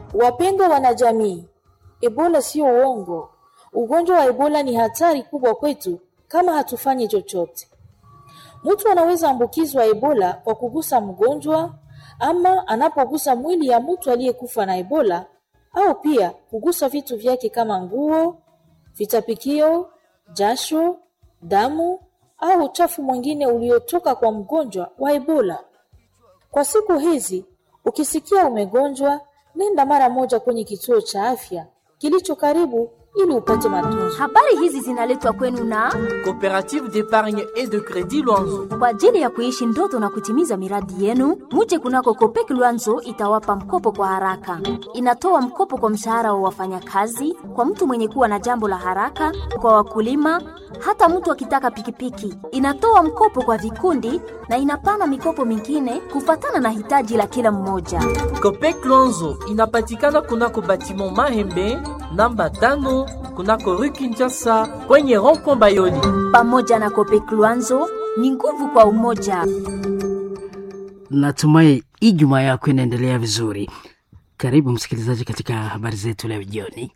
Wapendwa wanajamii, Ebola sio uongo. Ugonjwa wa Ebola ni hatari kubwa kwetu kama hatufanyi chochote. Mtu anaweza ambukizwa Ebola kwa kugusa mgonjwa ama anapogusa mwili ya mtu aliyekufa na Ebola au pia kugusa vitu vyake kama nguo, vitapikio, jasho, damu au uchafu mwingine uliotoka kwa mgonjwa wa Ebola. Kwa siku hizi, ukisikia umegonjwa, nenda mara moja kwenye kituo cha afya kilicho karibu ili upate matunzo. Habari hizi zinaletwa kwenu na Coopérative d'épargne et de crédit Luanzo. kwa ajili ya kuishi ndoto na kutimiza miradi yenu. Muje kunako Kopek Luanzo itawapa mkopo kwa haraka. Inatoa mkopo kwa mshahara wa wafanyakazi, kwa mtu mwenye kuwa na jambo la haraka, kwa wakulima, hata mtu akitaka pikipiki. Inatoa mkopo kwa vikundi na inapana mikopo mingine kufatana na hitaji la kila mmoja. Copec Luanzo inapatikana kunako batiment Mahembe namba tano kunako rue Kinshasa kwenye rond-point Bayoli. Pamoja na Kopek Luanzo ni nguvu kwa umoja. Natumai Ijumaa yako inaendelea vizuri. Karibu msikilizaji katika habari zetu leo jioni.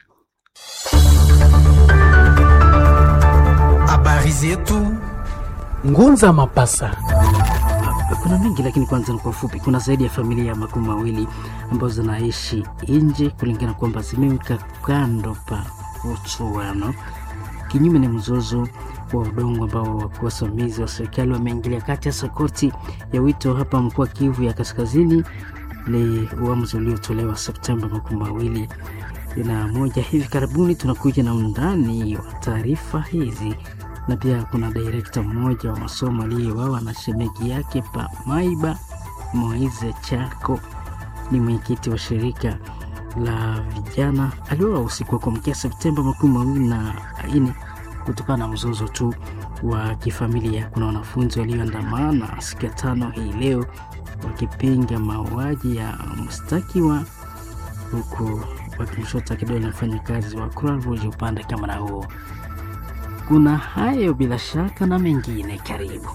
Habari zetu Ngunza Mapasa. Kuna mengi lakini kwanza ni kwa ufupi. Kuna zaidi ya familia ya makumi mawili ambazo zinaishi nje kulingana kwamba zimeweka kando pa uchuano, kinyume na mzozo wa udongo ambao wakuu wasimamizi wa serikali wameingilia kati, hasa koti ya wito hapa mkoa Kivu ya Kaskazini. Ni uamuzi uliotolewa Septemba makumi mawili na moja. Hivi karibuni tunakuja na undani wa taarifa hizi na pia kuna direkta mmoja wa masomo aliyeuawa na shemegi yake pa Maiba. Moize Chako ni mwenyekiti wa shirika la vijana, aliuawa usiku wa kuamkia Septemba makumi mawili na nne kutokana na mzozo tu wa kifamilia. Kuna wanafunzi walioandamana siku ya tano hii leo wakipinga mauaji ya mshtakiwa huku wakimshota kidole mfanyakazi wa Croix Rouge upande kama na huo. Kuna hayo bila shaka na mengine, karibu.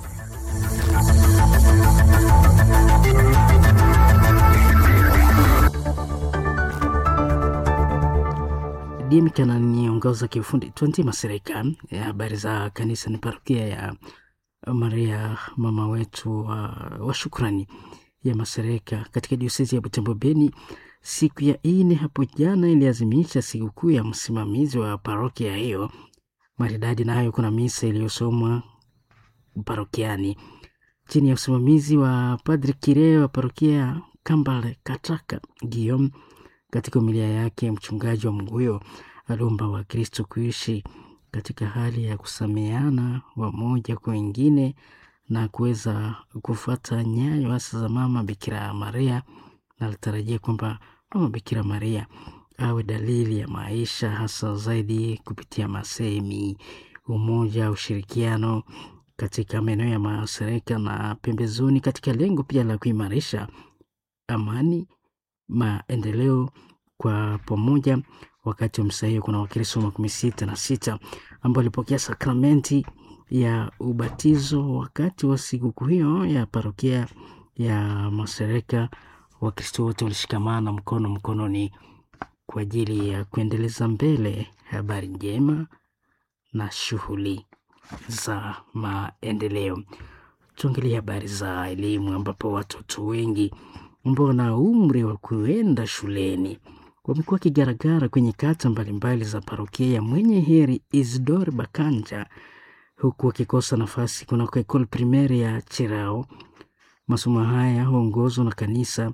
Dimka ananiongoza kiufundi 20 Masirika. Ya habari za kanisa ni parokia ya Maria mama wetu wa, wa shukrani ya Masirika katika diosezi ya Butembo Beni. Siku ya ine hapo jana iliazimisha sikukuu ya msimamizi wa parokia hiyo maridadi na hayo, kuna misa iliyosomwa parokiani chini ya usimamizi wa Padri Kire wa parokia Kambale Kataka Guillaume. Katika umilia yake, mchungaji wa Mguyo aliomba Wakristo kuishi katika hali ya kusameana wamoja kwa wengine na kuweza kufuata nyayo hasa za mama Bikira Maria, na alitarajia kwamba mama Bikira Maria awe dalili ya maisha hasa zaidi kupitia masemi, umoja, ushirikiano katika maeneo ya masharika na pembezoni, katika lengo pia la kuimarisha amani, maendeleo kwa pamoja. Wakati wa misa hiyo kuna Wakristo makumi sita na sita ambao walipokea sakramenti ya ubatizo wakati wa sikukuu hiyo ya parokia ya Masereka. Wakristo wote walishikamana mkono mkononi kwa ajili ya kuendeleza mbele habari njema na shughuli za maendeleo. Tuangalie habari za elimu, ambapo watoto wengi ambao wana umri wa kuenda shuleni wamekuwa wakigaragara kwenye kata mbalimbali za parokia ya Mwenye Heri Isidore Bakanja, huku wakikosa nafasi kunako ekole primeri ya Chirao. Masomo haya huongozwa na kanisa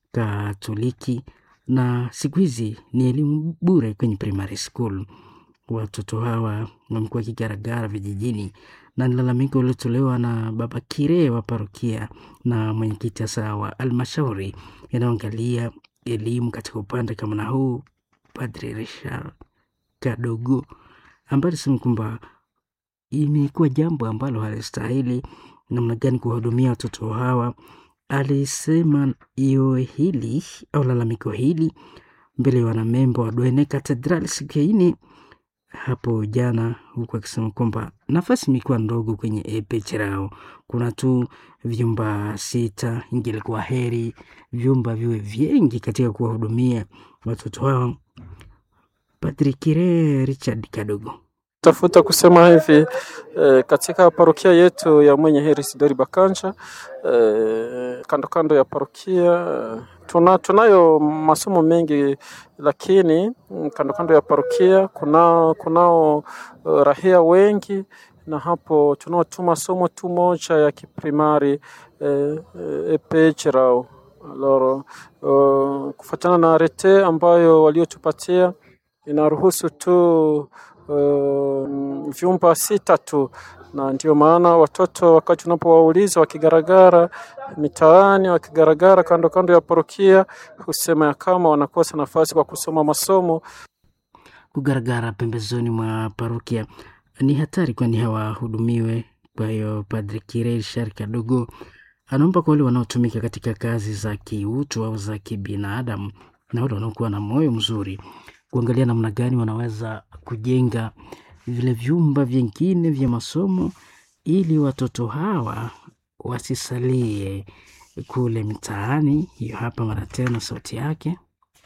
Katoliki na siku hizi ni elimu bure kwenye primary school. Watoto hawa wamekuwa wakigaragara vijijini, na ni lalamiko uliotolewa na baba Kire wa parokia na mwenyekiti hasa wa almashauri inayoangalia elimu katika upande kama na huu, Padre Richard Kadogo, ambaye alisema kwamba imekuwa jambo ambalo halistahili namna gani kuwahudumia watoto hawa. Alisema iyo hili au lalamiko hili mbele ya wanamembo wa Dwene Katedral siku ya ine hapo jana, huku akisema kwamba nafasi imekuwa ndogo kwenye epe Cherao, kuna tu vyumba sita. Ingelikuwa heri vyumba viwe vingi katika kuwahudumia watoto hao. Patrikire Richard Kadogo tafuta kusema hivi eh, katika parokia yetu ya Mwenye Heri Sidori Bakanja eh, kando kando ya parokia tuna, tunayo masomo mengi, lakini kando kando ya parokia kuna kunao uh, rahia wengi na hapo tunao tu masomo tu moja ya kiprimari eh, eh, epechirao loro uh, kufuatana na arete ambayo waliotupatia inaruhusu tu Uh, vyumba sita tu, na ndio maana watoto wakati unapowauliza wakigaragara mitaani, wakigaragara kando kando ya parokia, husema ya kama wanakosa nafasi kwa kusoma masomo. Kugaragara pembezoni mwa parokia ni hatari, kwani hawahudumiwe. Kwa hiyo Padri Kirel Shari Kadogo anaomba kwa wale wanaotumika katika kazi za kiutu au za kibinadamu na wale wanaokuwa na moyo mzuri kuangalia namna gani wanaweza kujenga vile vyumba vingine vya masomo ili watoto hawa wasisalie kule mtaani. Hiyo hapa mara tena sauti yake.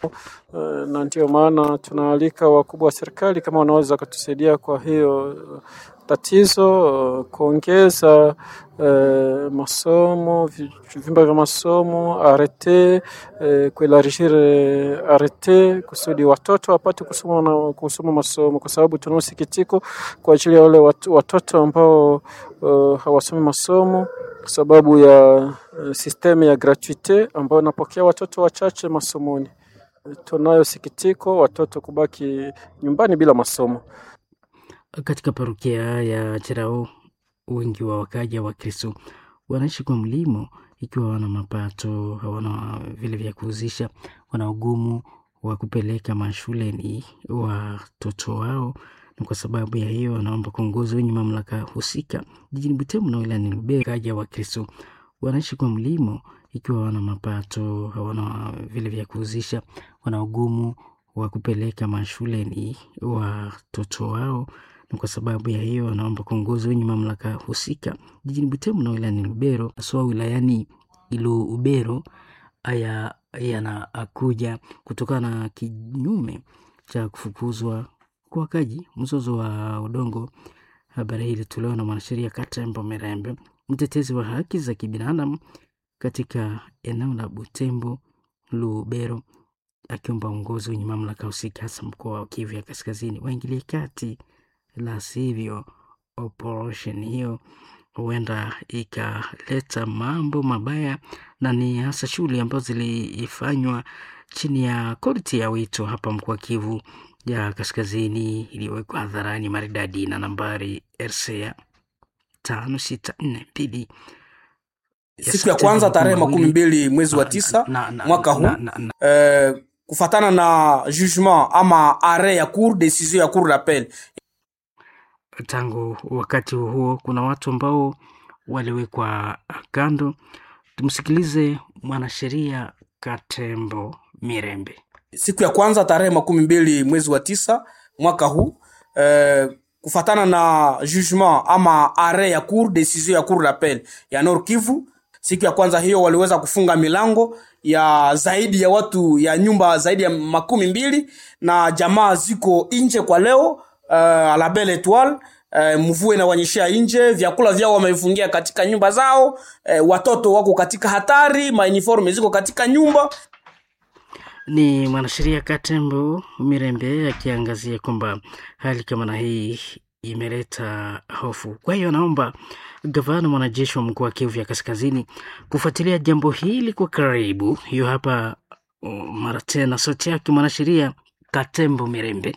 Uh, na ndio maana tunaalika wakubwa wa serikali kama wanaweza kutusaidia kwa hiyo uh, tatizo uh, kuongeza uh, masomo vyumba vya masomo arete uh, kuelargir uh, arete kusudi watoto wapate kusoma na kusoma masomo, kwa sababu tunao sikitiko kwa ajili ya wale wat, watoto ambao uh, hawasomi masomo kwa sababu ya uh, sistemu ya gratuite ambayo inapokea watoto wachache masomoni. Tunayo sikitiko watoto kubaki nyumbani bila masomo. Katika parokia ya Cherao, wengi wa wakaja wa Kristo wanaishi kwa mlimo, ikiwa wana mapato, hawana vile vya kuuzisha, wana ugumu wa kupeleka mashuleni watoto wao, na kwa sababu ya hiyo wanaomba kuongozi wenye mamlaka husika jijini Butembo na wilayani Lubero. Wakaja wa Kristo wanaishi kwa mlimo ikiwa wana mapato hawana vile vya kuuzisha, wana ugumu wa kupeleka mashuleni watoto wao, na kwa sababu ya hiyo wanaomba kuongozi wenye mamlaka husika jijini Butembo na wilayani Lubero, haswa wilayani Lubero. Haya yanakuja kutokana na kinyume cha kufukuzwa kwa wakaji, mzozo wa udongo. Habari hii ilitolewa na mwanasheria Katembo Merembe, mtetezi wa haki za kibinadamu katika eneo la Butembo Lubero, akiomba uongozi wenye mamlaka husika hasa mkoa wa Kivu ya Kaskazini waingilie kati, la sivyo operation hiyo huenda ikaleta mambo mabaya, na ni hasa shughuli ambazo zilifanywa chini ya korti ya wito hapa mkoa Kivu ya Kaskazini iliyowekwa hadharani maridadi na nambari RCA tano sita nne mbili siku ya kwanza tarehe makumi mbili mwezi wa tisa na- na- mwaka huu na- na- na- eh, kufatana na jugement ama arret ya cour decision ya cour d'appel tangu wakati huo kuna watu ambao waliwekwa kando. Tumsikilize mwanasheria Katembo Mirembe. siku ya kwanza tarehe makumi mbili mwezi wa tisa mwaka huu eh, kufatana na jugement ama arret ya cour decision ya cour d'appel ya Nord Kivu. Siku ya kwanza hiyo waliweza kufunga milango ya zaidi ya watu ya nyumba zaidi ya makumi mbili na jamaa ziko nje kwa leo uh, la Belle Etoile uh, mvua inawanyeshea nje, vyakula vyao wamefungia katika nyumba zao uh, watoto wako katika hatari, mauniforme ziko katika nyumba Ni mwanasheria Katembo Mirembe akiangazia kwamba hali kama na hii imeleta hofu. Kwa hiyo anaomba gavana mwanajeshi wa mkoa wa Kivu ya Kaskazini kufuatilia jambo hili kwa karibu. Hiyo hapa uh, mara tena sauti yake mwanasheria Katembo Mirembe.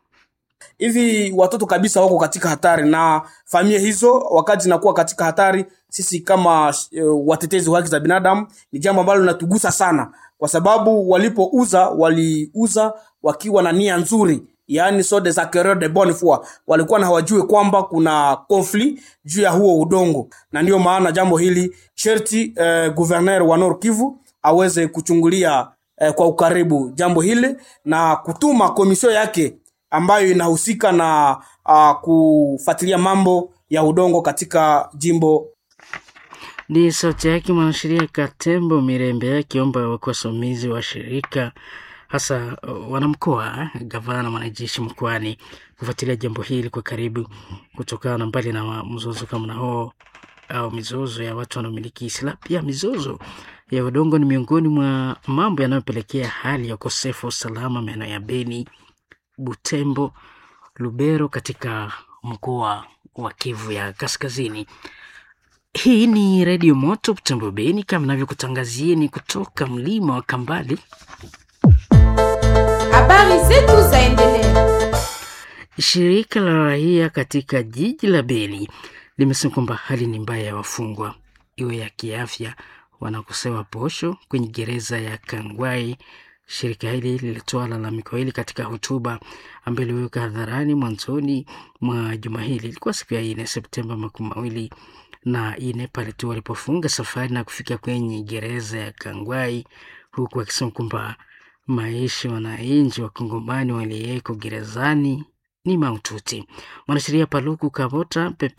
hivi watoto kabisa wako katika hatari na familia hizo wakati zinakuwa katika hatari sisi kama uh, watetezi wa haki za binadamu ni jambo ambalo linatugusa sana kwa sababu walipouza waliuza wakiwa na nia nzuri yaani so des acquéreurs de bonne foi walikuwa na hawajue kwamba kuna conflit juu ya huo udongo na ndiyo maana jambo hili sherti uh, gouverneur wa Nord Kivu aweze kuchungulia uh, kwa ukaribu jambo hili na kutuma komisio yake ambayo inahusika na uh, kufuatilia mambo ya udongo katika jimbo Ni sauti yake mwanasheria Katembo Mirembe akiomba kwa wasimamizi wa shirika hasa uh, wanamkoa, gavana, mwanajeshi mkoani kufuatilia jambo hili kwa karibu, kutokana na mbali na wa- mzozo kama na huo au mizozo ya watu wanaomiliki silaha, pia mizozo ya udongo ni miongoni mwa mambo yanayopelekea hali ya ukosefu wa usalama maeneo ya Beni, Butembo, Lubero katika mkoa wa Kivu ya Kaskazini. Hii ni Redio Moto Butembo Beni, kama navyokutangazieni kutoka mlima wa Kambale. Habari zetu zaendelea. Shirika la raia katika jiji la Beni limesema kwamba hali ni mbaya ya wafungwa, iwe ya kiafya, wanakosewa posho kwenye gereza ya Kangwai. Shirika hili lilitoa lalamiko hili katika hotuba ambayo iliweka hadharani mwanzoni mwa juma hili. Ilikuwa siku ya nne Septemba makumi mawili na nne pale tu walipofunga safari na kufika kwenye gereza ya Kangwai, huku akisema kwamba maisha wananchi wa Kongomani waliyeko gerezani ni maututi. Mwanasheria Paluku Kabota Pepe